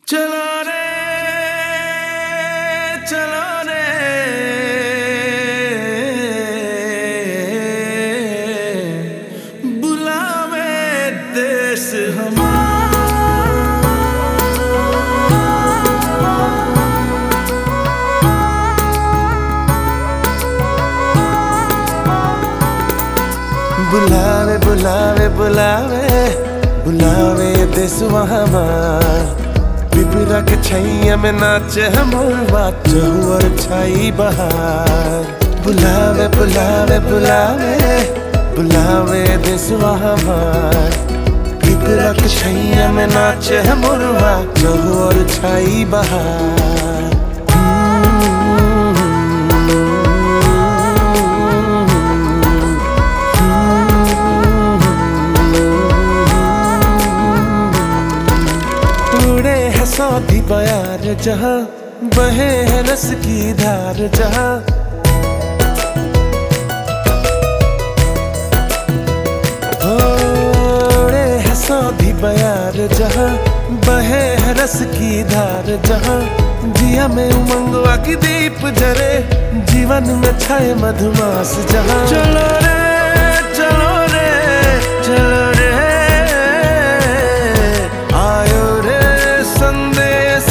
चलो रे चलो रे बुलावे देश बुलावे बुलावे बुलावे बुलावे देसुआ हमार पिपरा के छैया में नाचे हमर बात और छाई बहार बुलावे बुलावे बुलावे बुलावे देसुआ हमार पिपरा के छैया में नाचे हमर बात और छाई बहार उड़े है सौदी बयार जहाँ बहे है रस की धार जहाँ उड़े है सौदी बयार जहाँ बहे है रस की धार जहाँ जिया में उमंगवा की दीप जरे जीवन में छाए मधुमास जहाँ चलो रे चलो रे चलो रे आयो रे संदेश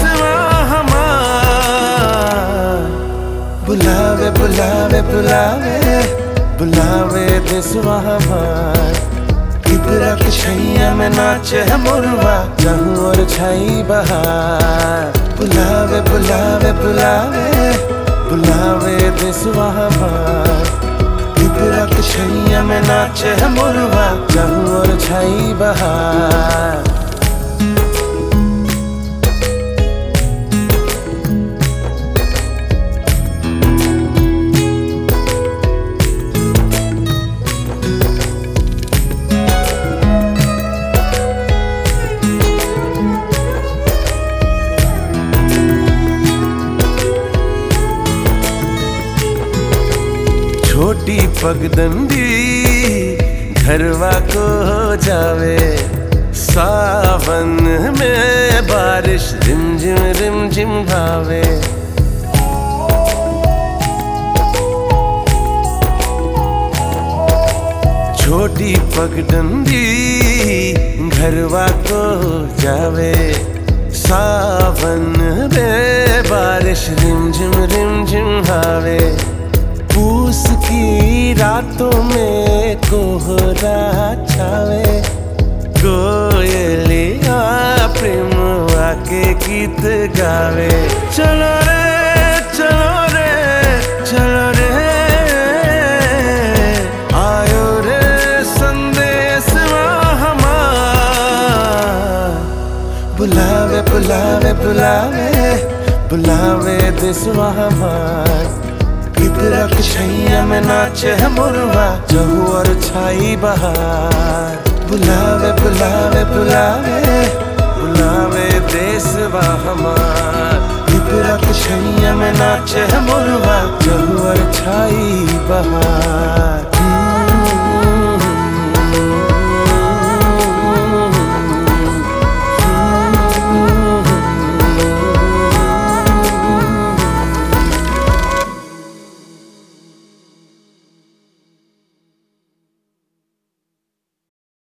हमार बुलावे बुलावे बुलावे बुलावे देसवा हमार किबरा के छैया में नाचे है मुरवा जहूं और छाई बहार बुलावे बुलावे बुलावे बुलावे देसवा हमार किबरा के छैया में नाचे है मुरवा जहूं और छाई बहार छोटी पगडंडी घरवा को हो जावे सावन में बारिश रिमझिम रिमझिम भावे छोटी पगडंडी घरवा को हो जावे सावन में बारिश रिमझिम रिमझिम भावे पूस की रातों में कोहरा छावे कोयलिया प्रेम आके गीत गावे चलो रे चलो रे चलो रे आयो रे संदेश हमार बुलावे बुलावे बुलावे बुलावे देसवा हमार किबरा के छैया में नाचे है मुरवा जहू और छाई बहार बुलावे बुलावे बुलावे बुलावे देसवा हमार किबरा के छैया में नाचे है मुरवा जहू और छाई बहार